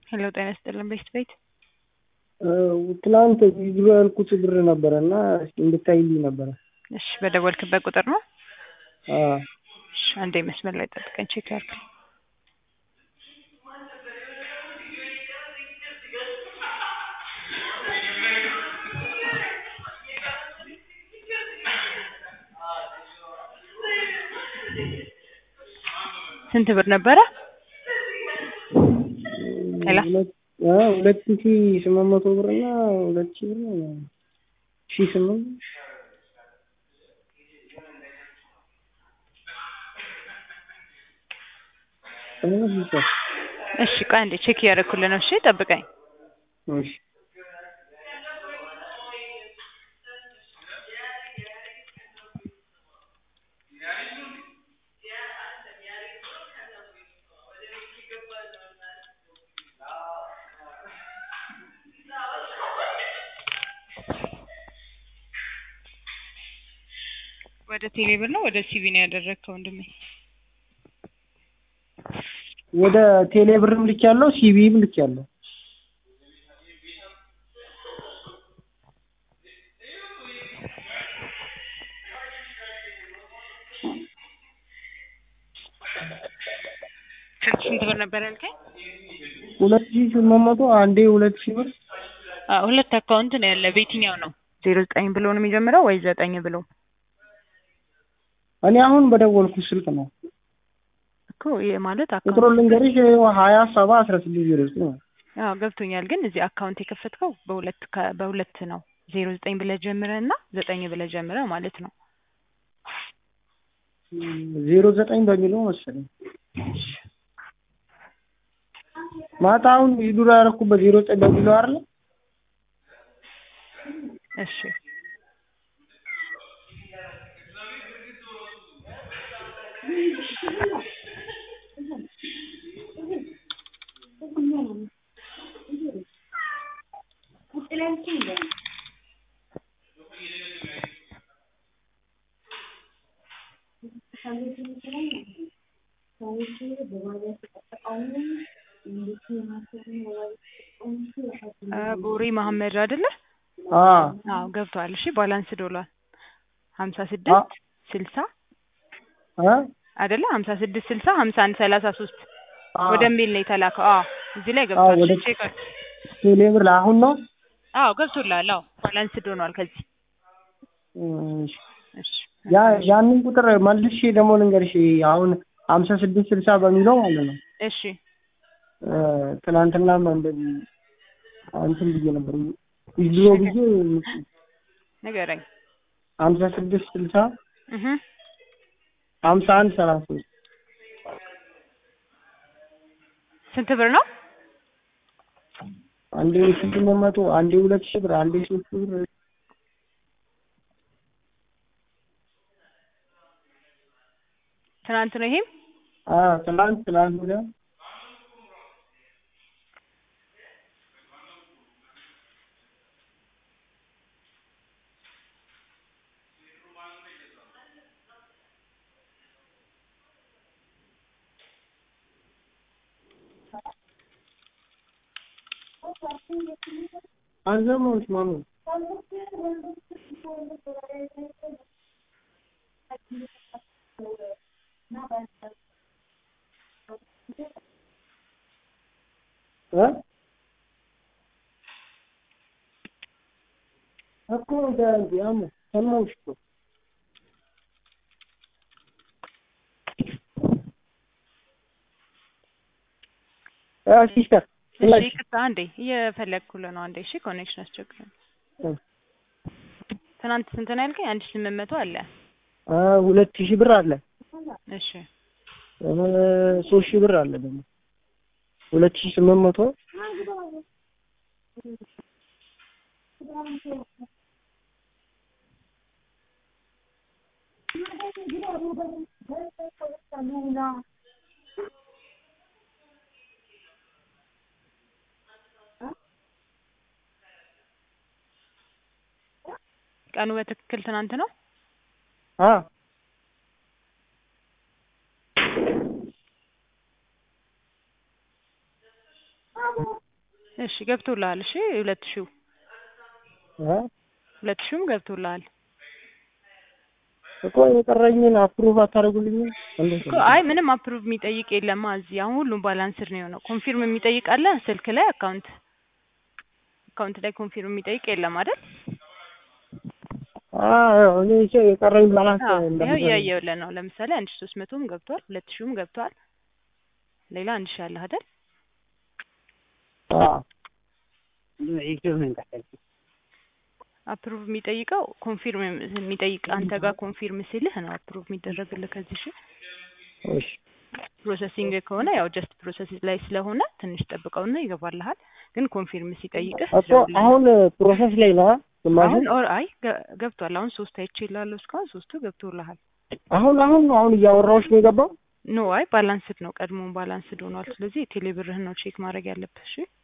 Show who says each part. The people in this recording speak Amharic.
Speaker 1: ሄሎ ጤና ይስጥልን ቤት ቤት
Speaker 2: ትናንት ቪዲዮ ያልኩት ብር ነበረ እና እንድታይልኝ ነበረ።
Speaker 1: እሺ በደወልክበት ቁጥር ነው?
Speaker 2: አዎ
Speaker 1: እሺ አንዴ መስመር ላይ ጠብቀኝ ቼክ ያርግ። ስንት ብር ነበረ? ሄሎ
Speaker 2: ሁለት አ ሁለት ሺ ስምንት መቶ ብር እና ሁለት ሺ ብር ነው ሺ ስምንት
Speaker 1: እሺ ቆይ አንዴ ቼክ እያደረኩልህ ነው። እሺ ጠብቀኝ።
Speaker 2: እሺ
Speaker 1: ወደ ቴሌ ብር ነው ወደ ሲቪ ነው ያደረግከው ወንድሜ?
Speaker 2: ወደ ቴሌ ብርም ልኬያለሁ ሲቢም ልኬያለሁ።
Speaker 1: ስንት ስንት ብር ነበር ያልከኝ?
Speaker 2: ሁለት ሺ ስምንት መቶ አንዴ ሁለት ሺ ብር
Speaker 1: አዎ ሁለት አካውንት ነው ያለ። በየትኛው ነው? ዜሮ ዘጠኝ ብሎ ነው የሚጀምረው ወይ ዘጠኝ ብሎ?
Speaker 2: እኔ አሁን በደወልኩት ስልክ ነው።
Speaker 1: እኮ ይሄ ማለት
Speaker 2: ቁጥሩን
Speaker 1: አካውንት
Speaker 2: ልንገርሽ ሀያ ሰባ አስራ ስድስት ዜሮ ዘጠኝ ነው።
Speaker 1: አዎ ገብቶኛል። ግን እዚህ አካውንት የከፈትከው በሁለት ከ- በሁለት ነው። ዜሮ ዘጠኝ ብለህ ጀምረህ እና ዘጠኝ ብለህ ጀምረህ ማለት ነው።
Speaker 2: ዜሮ ዘጠኝ በሚለው መሰለኝ ማታ አሁን ዱራ ያደረኩበት ዜሮ ዘጠኝ በሚለው አይደለ?
Speaker 1: እሺ አ ቦሪ መሐመድ አይደለ?
Speaker 2: አ
Speaker 1: አዎ ገብቷል። እሺ ባላንስ ዶሏል ሀምሳ ስድስት ስልሳ
Speaker 2: አ
Speaker 1: አይደለ? ሀምሳ ስድስት ስልሳ ሀምሳ አንድ ሰላሳ ሶስት
Speaker 2: አ
Speaker 1: ወደሚል ነው የተላከው። አዎ እዚህ ላይ ገብቷል።
Speaker 2: ወደ
Speaker 1: እሺ ቼክ አድርግ።
Speaker 2: ቴሌ ብር አሁን ነው።
Speaker 1: አዎ ገብቶልሃል። አዎ ባላንስ ዶኗል ከዚህ
Speaker 2: እሺ
Speaker 1: እሺ
Speaker 2: ያ ያንን ቁጥር መልሼ ደግሞ ልንገርሽ አሁን ሀምሳ ስድስት ስልሳ በሚለው ማለት ነው።
Speaker 1: እሺ
Speaker 2: እ ትናንትናም እንደዚህ እንትን ብዬ ነበር ይዞ ብዬ
Speaker 1: ንገረኝ።
Speaker 2: ሀምሳ ስድስት ስልሳ
Speaker 1: እህ
Speaker 2: ሀምሳ አንድ ሰላሳ ሶስት
Speaker 1: ስንት ብር ነው?
Speaker 2: አንዴ ስምንት መቶ አንዴ ሁለት ሺህ ብር አንዴ ሶስት ሺህ ብር
Speaker 1: ትናንት ነው ይሄም?
Speaker 2: አ ትናንት ትናንት ወዲያ አልሰማሁሽ ማሚ እ እኮ ዳንዲ አሙ ሰማሁሽ እኮ አ ሲስተር
Speaker 1: እሺ ይቅርታ አንዴ እየፈለግኩልህ ነው። አንዴ እሺ ኮኔክሽን አስቸግሮኝ። ትናንት ስንት ነው ያልከኝ? አንድ ሺህ ስምንት መቶ አለ።
Speaker 2: አ ሁለት ሺህ ብር አለ
Speaker 1: እሺ
Speaker 2: እ ሶስት ሺህ ብር አለ ደግሞ ሁለት ሺህ ስምንት መቶ
Speaker 1: ቀኑ በትክክል ትናንት ነው?
Speaker 2: አ
Speaker 1: እሺ ገብቶልሃል። እሺ ሁለት ሺው
Speaker 2: እ
Speaker 1: ሁለት ሺውም ገብቶልሃል
Speaker 2: እኮ የቀረኝን አፕሩቭ አታደርጉልኝም? እንዴት
Speaker 1: እኮ አይ ምንም አፕሩቭ የሚጠይቅ የለማ እዚህ አሁን ሁሉም ባላንስድ ነው የሆነው። ኮንፊርም የሚጠይቅ አለ ስልክ ላይ አካውንት አካውንት ላይ ኮንፊርም የሚጠይቅ የለም አይደል?
Speaker 2: አዎ እኔ እሺ የቀረኝ ባላንስ
Speaker 1: አዎ ይኸው
Speaker 2: እንደምትነግረኝ
Speaker 1: እያየሁልህ ነው። ለምሳሌ አንድ ሺ ሶስት መቶም ገብቷል፣ ሁለት ሺውም ገብቷል። ሌላ አንድ ሺ አለህ አይደል?
Speaker 2: አዎ
Speaker 1: አፕሩቭ የሚጠይቀው ኮንፊርም የሚጠይቅ አንተ ጋር ኮንፊርም ሲልህ ነው አፕሩቭ የሚደረግልህ። ከዚህ ሺ
Speaker 2: እሺ
Speaker 1: ፕሮሰሲንግ ከሆነ ያው ጀስት ፕሮሰስ ላይ ስለሆነ ትንሽ ጠብቀውና ይገባልሃል። ግን ኮንፊርም ሲጠይቅህ
Speaker 2: እኮ አሁን ፕሮሰስ ላይ ነው ግማሹ
Speaker 1: አሁን ኦር አይ ገ- ገብቷል። አሁን ሶስት አይቼ እላለሁ እስካሁን ሶስቱ ገብቶልሃል።
Speaker 2: አሁን አሁን ነው አሁን እያወራሁሽ ነው የገባው
Speaker 1: ኖ አይ ባላንስድ ነው ቀድሞውን ባላንስድ ሆኗል። ስለዚህ የቴሌ ብርህን ነው ቼክ ማድረግ ያለብህ። እሺ